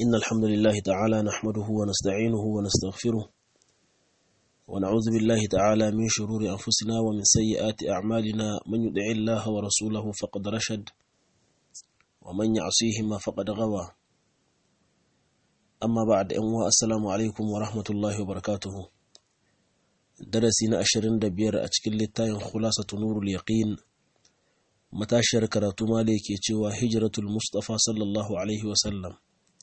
إن الحمد لله تعالى نحمده ونستعينه ونستغفره ونعوذ بالله تعالى من شرور أنفسنا ومن سيئات أعمالنا من يدع الله ورسوله فقد رشد ومن يعصيهما فقد غوى أما بعد أنواء السلام عليكم ورحمة الله وبركاته درسنا أشرين دبير أشكل للتاين خلاصة نور اليقين matashiyar karatu male ke cewa hijiratul mustafa sallallahu alaihi wasallam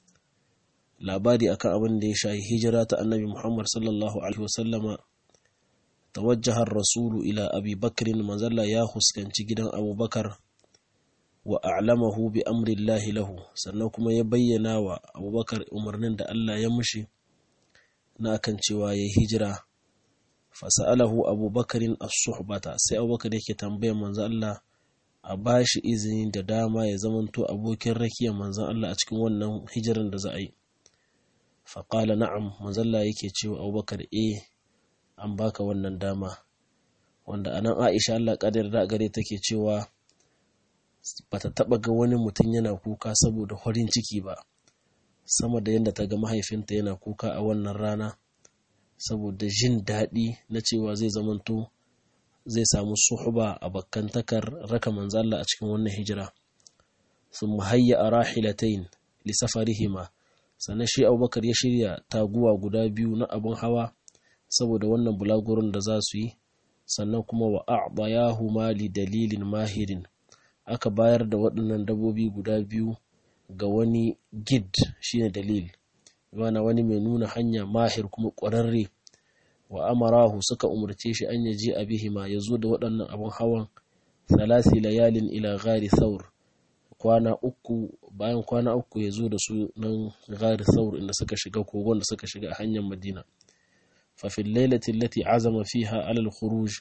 labari akan abin da ya shayi hijira ta annabi muhammad sallallahu alaihi wasallama tawajjahar rasulu ila abi bakrin manzalla ya huskanci gidan abubakar wa a'lamahu bi amrillahi lahu sannan kuma ya bayyana wa abubakar umarnin da allah ya mushi na akan cewa ya hijira fasa'alahu abubakarin as-suhbata sai abubakar yake tambayar manzo Allah a ba shi izini da dama ya zamanto abokin rakiyar manzan Allah a cikin wannan hijiran da za a yi faƙala na'am manzalla yake cewa abubakar e an baka wannan dama wanda anan aisha Allah ƙadar da gare take cewa bata taɓa ga wani mutum yana kuka saboda farin ciki ba sama da yadda ta ga mahaifinta yana kuka a wannan rana saboda jin daɗi na cewa zai zamanto zai samu suhuba a bakkantakar raka manzalla a cikin wannan hijira sun muhayya a rahilatain lisafarihima sannan shi abubakar ya shirya taguwa guda biyu na abin hawa saboda wannan bulagurin da za su yi sannan kuma wa a'bayahu mali dalilin mahirin aka bayar da waɗannan dabobi guda biyu ga wani gid shine dalil wana wani mai nuna hanya mahir kuma ƙwararre wa amarahu suka umarce shi an yaji a bihima ya zo da waɗannan abin hawan salasi layalin ila gari thaur kwana uku bayan kwana uku ya zo da su nan gari thaur inda suka shiga kogon da suka shiga a hanyar madina fafin lailatin lati azama fiha alal khuruj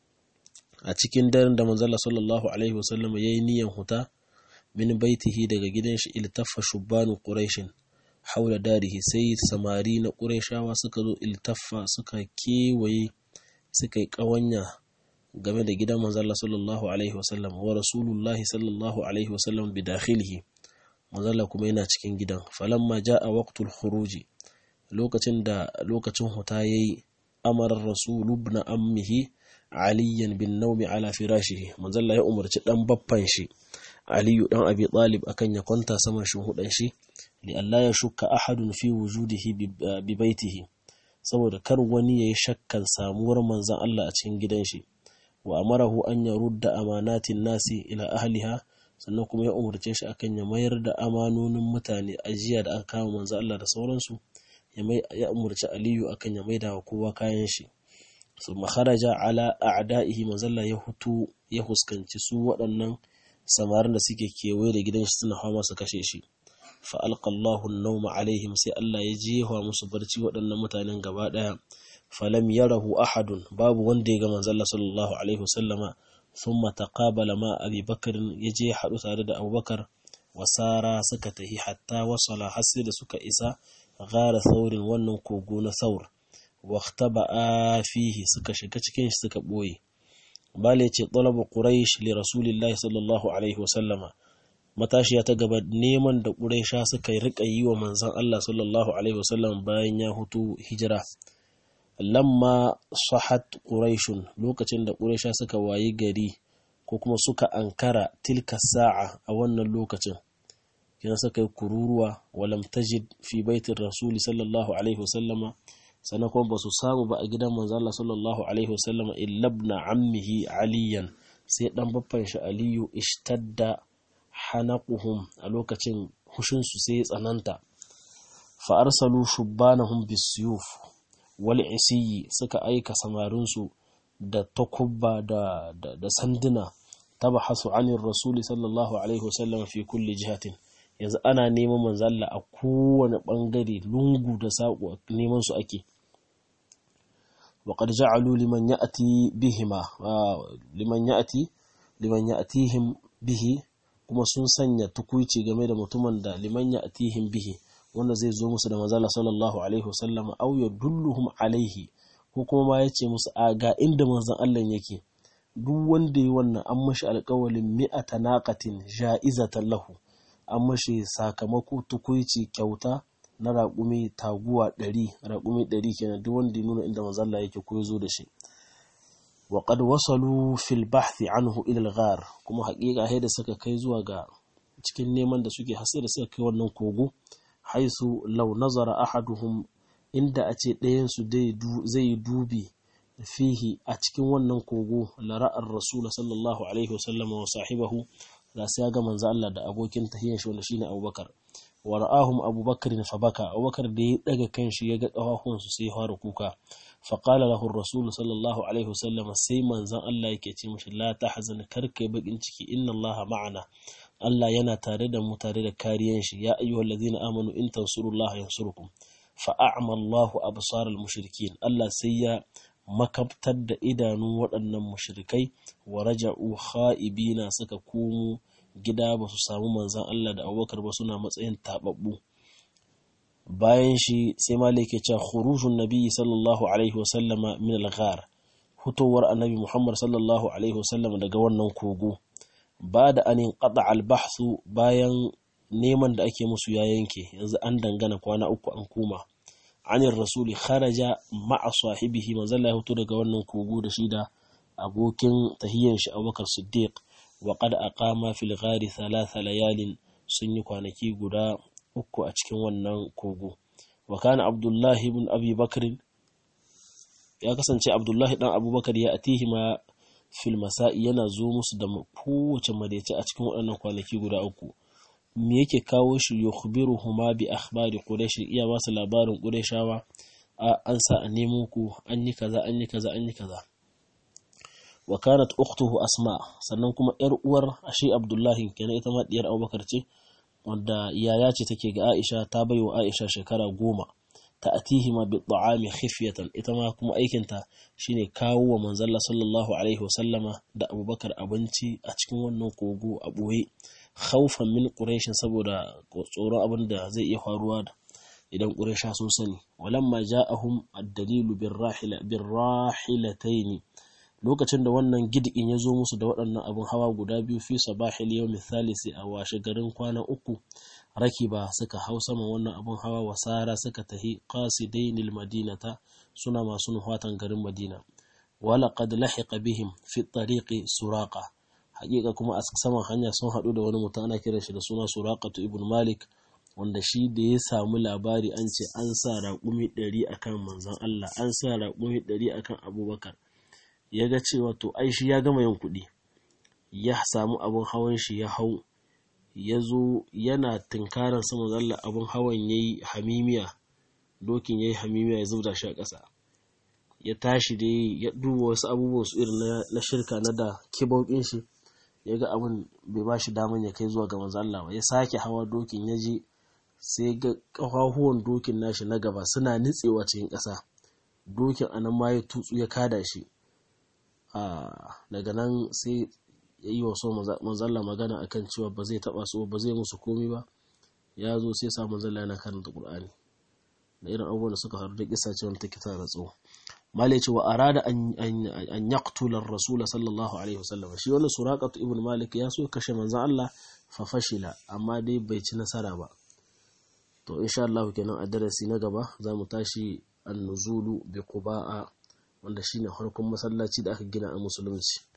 a cikin daren da manzala sallallahu alaihi wasallam ya yi niyan huta min baitihi daga gidan shi iltaffa shubbanu quraishin haula darihi sai samari na ƙurayshawa suka zo iltaffa suka kewaye suka yi ƙawanya game da gidan manzalla sallallahu alaihi wasallam wa rasulullahi sallallahu alaihi wasallam bi dakhilihi manzalla kuma yana cikin gidan falamma ja'a waqtul khuruji lokacin da lokacin huta yayi amara rasulu ibn ammihi aliyan bin nawmi ala firashihi manzalla ya umarci dan baffan shi aliyu dan abi talib akan ya kwanta saman shuhudan shi li Allah ya shukka ahadun fi wujudihi bi baitihi saboda kar wani yayi shakkan samuwar manzon Allah a cikin gidan shi wa amarahu an yarudda amanatin nasi ila ahliha sannan kuma ya umurce shi akan ya mayar da amanonin mutane ajiya da aka kama manzon Allah da sauransu ya mai ya umurci Aliyu akan ya maida wa kowa kayan shi thumma kharaja ala a'da'ihi manzon Allah ya hutu ya huskanci su waɗannan samarin da suke kewaye da gidan shi suna hawa su kashe shi fa'alƙallahu nauma alaihim sai Allah ya jewa musu barci waɗannan mutanen gaba ɗaya falam yarahu ahadun babu wanda ya ga manzalla sallallahu alaihi wasallama sun mataqabala ma abi bakarin ya je haɗu tare da abubakar wasara suka tahi hatta wasala har sai da suka isa gara saurin wannan kogo na saur a fihi suka shiga cikin shi suka ɓoye bale ce talabu quraish li rasulillahi sallallahu alaihi wasallama matashiya ta gaba neman da ƙuraisha suka riƙa yi wa manzan Allah sallallahu Alaihi wasallam bayan ya hutu hijira. Lamma sahat ƙuraishun lokacin da ƙuraisha suka wayi gari ko kuma suka ankara tilka sa'a a wannan lokacin. Kina suka yi kururuwa walam tajid fi baitin rasuli sallallahu Alaihi wasallama sannan kuma ba su samu ba a gidan manzan Allah sallallahu Alaihi wasallama illabna ammihi aliyan sai ɗan baffan shi aliyu ishtadda hanaquhum a lokacin hushinsu sai ya tsananta fa arsalu shubbanahum bisuyuf wal isiyi suka aika samarinsu da takubba da, da, da sanduna tabahasu anir rasuli sallallahu alaihi wasallam fi kulli jihatin yanzu ana neman manzalla a kowane bangare lungu da saƙo neman su ake وقد جعلوا لمن يأتي بهما لمن يأتي لمن يأتيهم به kuma sun sanya tukuici game da mutumin da liman ya atihim bihi wanda zai zo musu da manzala sallallahu alaihi wasallam aw yadulluhum alaihi ko kuma ma yace musu a ga inda manzon Allah yake duk wanda yi wannan an mashi alƙawalin mi'ata naqatin ja'izatan lahu an mashi sakamako tukuici kyauta na raƙumi taguwa ɗari raƙumi ɗari kenan duk wanda ya nuna inda manzalla yake ko ya zo da shi wa qad wasalu fil bahthi anhu ila al-ghar kuma haƙiƙa sai da suka kai zuwa ga cikin neman da suke hasa da suka kai wannan kogo haisu law nazara ahaduhum inda a ce ɗayansu zai yi dubi fihi a cikin wannan kogo lara'ar rasul sallallahu alaihi wasallam wa sahibahu da sai ya ga manzo Allah da abokin tahiyyar shi wanda shine Abubakar wa ra'ahum Abubakar fa baka Abubakar da ya daga kanshi ya ga kafafuwan su sai ya fara kuka fa qala lahu rasul sallallahu alaihi wasallam sai manzon Allah yake ce mishi la tahzan karkai bakin ciki inna Allah ma'ana Allah yana tare da mu tare da kariyan shi ya ayyuhallazina amanu in tansurullaha yansurukum fa a'ma Allahu absaral mushrikin Allah sai ya makabtar da idanun waɗannan mushrikai wa raja'u kha'ibina suka komo gida ba su samu manzan Allah da abubakar ba suna matsayin taɓaɓɓu bayan shi sai malik ya ce khurujun nabi sallallahu alaihi wasallama min al-ghar hutowar annabi muhammad sallallahu alaihi wasallama daga wannan kogo ba da anin qada al-bahthu bayan neman da ake musu ya yanke yanzu an dangana kwana uku an koma anir rasuli kharaja ma'a sahibihi manzon ya fito daga wannan kogo da shi da abokin tahiyyan shi Abubakar Siddiq wa qad aqama fil ghari thalatha layalin sun yi kwanaki guda uku a cikin wannan kogo wa kana Abdullahi ibn Abi Bakr ya kasance Abdullahi dan Abubakar ya atihi ma fil masa'i yana zo musu da kowace madaice a cikin waɗannan kwanaki guda uku me yake kawo shi yukhbiruhuma bi akhbari quraish iya ba su labarin qurayshawa an sa a nemo ku an yi kaza an yi kaza an yi kaza wa kanat ukhtuhu asma sannan kuma yar uwar ashi abdullahi kenan ita ma diyar abubakar ce wanda yaya ce take ga aisha ta bai wa aisha shekara goma ta atihi ma bi ta'ami khifyatan ita ma kuma aikinta shine kawo wa manzalla sallallahu alaihi wasallama da abubakar abinci a cikin wannan kogo a boye khawfan min quraishin saboda tsoron abin da zai iya faruwa da idan quraisha sun sani walamma ja'ahum ad-dalilu birrahila birrahilataini lokacin da wannan gidin ya zo musu da waɗannan abin hawa guda biyu fi sabahil yawmi thalisi a washe garin kwana uku rakiba suka hau sama wannan abin hawa wasara suka tahi qasidainil madinata suna masu nuhatan garin madina wala qad lahiqa bihim fi tariqi suraqa hakika kuma a saman hanya sun haɗu da wani mutum ana kiran shi da suna suraqatu ibn malik wanda shi da ya samu labari an ce an sa raƙumi ɗari akan manzon Allah an sa raƙumi ɗari akan abubakar ya ga cewa to ai shi ya gama yin kuɗi ya samu abin hawan shi ya hau ya zo yana tunkarar sama zalla abin hawan ya yi hamimiya dokin ya yi hamimiya ya zubda shi a ƙasa ya tashi da ya duba wasu abubuwan su irin na shirka na da kibaukin shi ya ga abin bai ba shi daman ya kai zuwa ga manzo Allah ba ya sake hawa dokin ya je sai ga ƙafafuwan dokin nashi na gaba suna nitsewa cikin ƙasa dokin anan ma ya tutsu ya kada shi daga nan sai ya yi wasu manzalla magana akan cewa ba zai taba su ba zai musu komi ba ya zo sai sa manzalla yana karanta qur'ani da irin abubuwan da suka faru da kisa ce wanda take tana tsawo malik ce wa arada an yaqtula ar-rasul sallallahu alaihi wasallam shi wannan suraqatu ibn malik ya so kashe manzon Allah fa fashila amma dai bai ci nasara ba to insha Allah kenan a darasi na gaba za mu tashi an-nuzulu bi quba'a wanda shine harkon masallaci da aka gina a musulunci